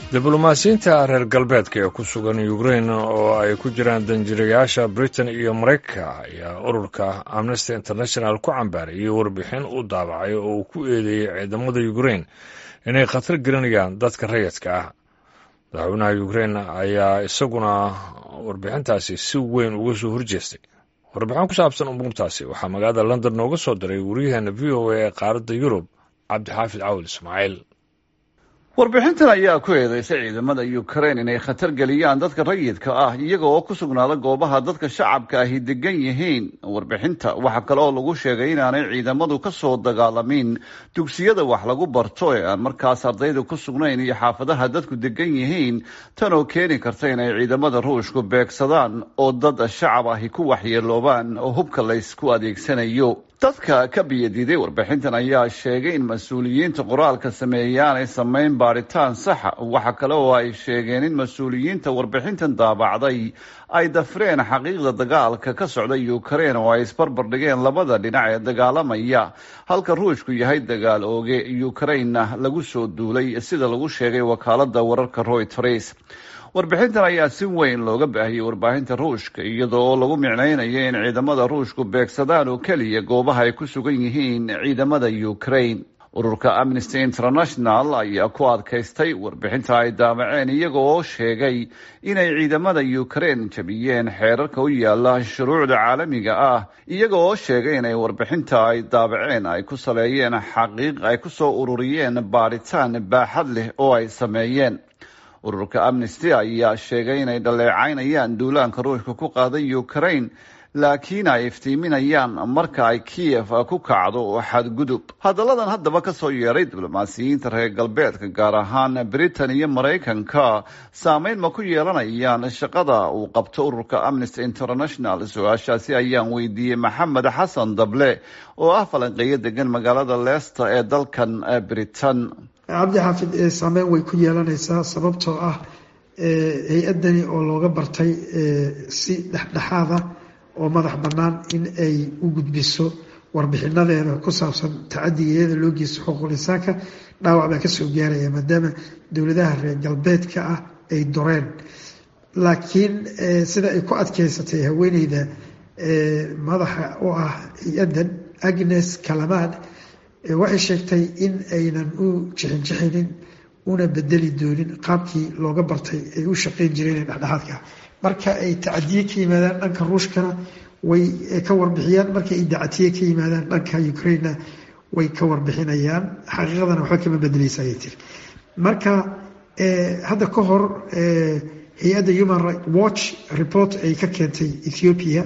diblomaasiyiinta reer galbeedka ee ku sugan ukrain oo ay ku jiraan danjirayaasha britain iyo maraykanka ayaa ururka amnesty international ku cambaarayay warbixin u daabacay oo uu ku eedeeyey ciidamada ukrain inay khatar gelinayaan dadka rayidka ah madaxweynaha ukrain ayaa isaguna warbixintaasi si weyn uga soo horjeestay warbixin ku saabsan umuurtaasi waxaa magaalada london nooga soo diray waryaheena v o a ee qaaradda yurub cabdixaafid cawil ismaaciil warbixintan ayaa ku eedeysay ciidamada ukrain inay khatar geliyaan dadka rayidka ah iyaga oo ku sugnaada goobaha dadka shacabka ahi degan yihiin warbixinta waxaa kale oo lagu sheegay inaanay ciidamadu ka soo dagaalamin dugsiyada wax lagu barto ee aan markaas ardayda ku sugnayn iyo xaafadaha dadku degan yihiin tan oo keeni karta inay ciidamada ruushku beegsadaan oo dad shacab ahi ku waxyeeloobaan oo hubka laysku adeegsanayo dadka ka biyadiiday warbixintan ayaa sheegay in mas-uuliyiinta qoraalka sameeyey aanay samayn baaritaan saxa waxa kale oo ay sheegeen in mas-uuliyiinta warbixintan daabacday ay dafreen xaqiiqda dagaalka ka socda ukrain oo ay isbarbar dhigeen labada dhinac ee dagaalamaya halka ruushku yahay dagaal ooge ukrainna lagu soo duulay sida lagu sheegay wakaalada wararka royters warbixintan ayaa si weyn looga baahiyey warbaahinta ruushka iyadoo lagu micnaynayo in ciidamada ruushku beegsadaan oo keliya goobaha ay ku sugan yihiin ciidamada ukrain ururka amnesty international ayaa ku adkaystay warbixinta ay daabaceen iyaga oo sheegay inay ciidamada ukrain jabiyeen xeerarka u yaala shuruucda caalamiga ah iyaga oo sheegay inay warbixinta ay daabaceen ay ku saleeyeen xaqiiq ay ku soo ururiyeen baaritaan baaxad leh oo ay sameeyeen ururka amnesty ayaa sheegay inay dhaleecaynayaan duulaanka ruushka ku qaaday ukrain laakiin ay iftiiminayaan marka ay kiyef ku kacdo xadgudub hadalladan haddaba ka soo yeeray diblomaasiyiinta reer galbeedka gaar ahaan britain iyo maraykanka saameyn ma ku yeelanayaan shaqada uu qabto ururka amnesty international su-aashaasi ayaan weydiiyey maxamed xasan dable oo ah falanqeeyo degan magaalada leicester ee dalkan britain cabdi xaafid saameyn way ku yeelanaysaa sababtoo ah hay-adani oo looga bartay si dhexdhexaada oo madax bannaan in ay u gudbiso warbixinadeeda ku saabsan tacadigeeda loo geysto xuquuqul insaanka dhaawac baa kasoo gaaraya maadaama dowladaha reer galbeedka ah ay doreen laakiin sida ay ku adkeysatay haweeneyda madaxa u ah hay-addan agnes kalamad waxay sheegtay in aynan u jixinjixinin una bedeli doonin qaabkii looga bartay ay u shaqeyn jireen ee dhexdhexaadka marka ay tacadiye ka yimaadaan dhanka ruushkana way ka warbixiyaan marka ay dacatiye ka yimaadaan dhanka ukrainena way ka warbixinayaan xaqiiqadana waxba kama bedeleysa ayay tiri marka hadda ka hor hay-adda human right watch report ay ka keentay ethiopia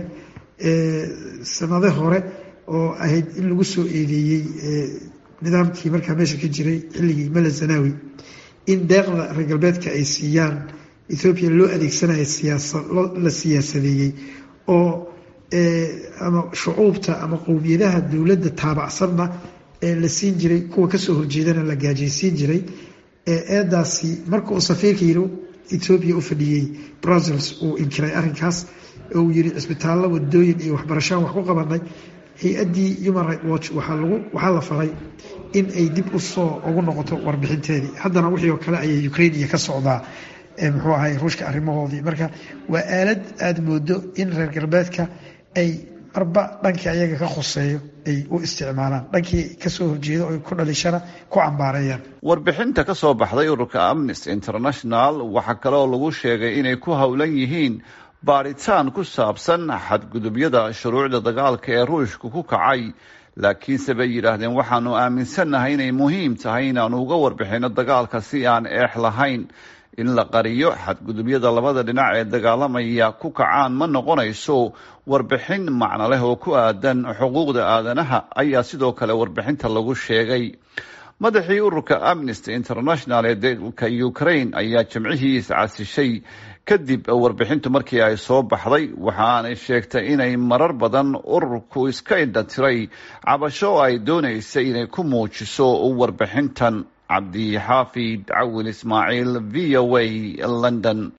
sanade hore oo ahayd in lagu soo eedeeyey nidaamkii markaa meesha ka jiray xilligii mala zanawi in deeqda reer galbeedka ay siiyaan ethoobiya loo adeegsanayo siyaasa la siyaasadeeyey oo ama shucuubta ama qowmiyadaha dowladda taabacsanna la siin jiray kuwa kasoo horjeedana la gaajaysiin jiray eedaasi marka uu safiirka yiri ethoobiya u fadhiyey brussels uu inkiray arrinkaas oo uu yiri cisbitaallo wadooyin iyo waxbarashaan wax ku qabanay hay-addii human right watch waxaa lagu waxaa la faray in ay dib usoo ugu noqoto warbixinteedii haddana wixii oo kale ayay ukrainiya ka socdaa muxuu ahay ruushka arrimahoodii marka waa aalad aada moodo in reer galbeedka ay marba dhankii ayaga ka khuseeyo ay u isticmaalaan dhankii kasoo horjeedo o ku dhalishana ku cambaareeyaan warbixinta ka soo baxday ururka amnesty international waxaa kale oo lagu sheegay inay ku howlan yihiin baaritaan ku saabsan xadgudubyada shuruucda dagaalka ee ruushku ku kacay laakiinse bay yidhaahdeen waxaanu aaminsannahay inay muhiim tahay inaanu uga warbixino dagaalka si aan eex lahayn in la qariyo xadgudubyada labada dhinac ee dagaalamaya ku kacaan ma noqonayso warbixin macno leh oo ku aadan xuquuqda aadanaha ayaa sidoo kale warbixinta lagu sheegay madaxii ururka amnesty international ee dalka ukraine ayaa jimcihii iscasishay kadib warbixintu markii ay soo baxday waxaanay sheegtay inay marar badan ururku iska indhatiray cabasho ay doonaysay inay ku muujiso warbixintan cabdi xaafid cawil ismaaciil v o a london